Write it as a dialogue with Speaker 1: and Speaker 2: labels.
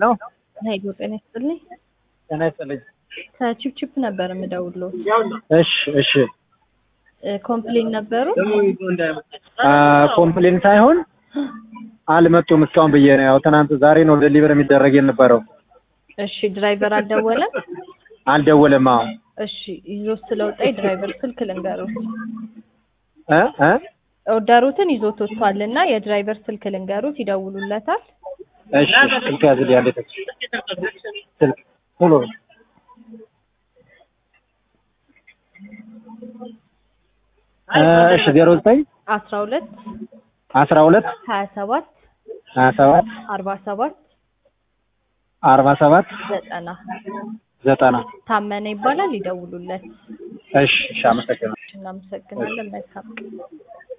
Speaker 1: ነው።
Speaker 2: ሄሎ ጤና ይስጥልኝ።
Speaker 1: ጤና ይስጥልኝ።
Speaker 2: ከቺፕቺፕ ነበር የምደውለው።
Speaker 1: እሺ እሺ።
Speaker 2: ኮምፕሌን ነበሩ።
Speaker 1: ኮምፕሌን ሳይሆን አልመጡም እስካሁን ብዬ ነው። ያው ትናንት ዛሬ ነው ዴሊቨር የሚደረግ የነበረው።
Speaker 2: እሺ ድራይቨር አልደወለም።
Speaker 1: አልደወለም። አዎ
Speaker 2: እሺ ይዞት ስለወጣ የድራይቨር ስልክ ልንገሩት።
Speaker 1: እ እ
Speaker 2: ኦርደሩትን ይዞት ወጥቷል እና የድራይቨር ስልክ ልንገሩት፣ ይደውሉለታል።
Speaker 1: እሺ ስልክ ያዝልኝ አንዴ ተች ስልክ ቶሎ እሺ ዜሮ ዘጠኝ
Speaker 2: አስራ ሁለት
Speaker 1: አስራ ሁለት
Speaker 2: ሀያ ሰባት
Speaker 1: ሀያ ሰባት
Speaker 2: አርባ ሰባት
Speaker 1: አርባ ሰባት
Speaker 2: ዘጠና
Speaker 1: ዘጠና
Speaker 2: ታመነ ይባላል። ይደውሉለት።
Speaker 1: እሺ እሺ አመሰግናለሁ።
Speaker 2: እናመሰግናለን። መልካም ቀን።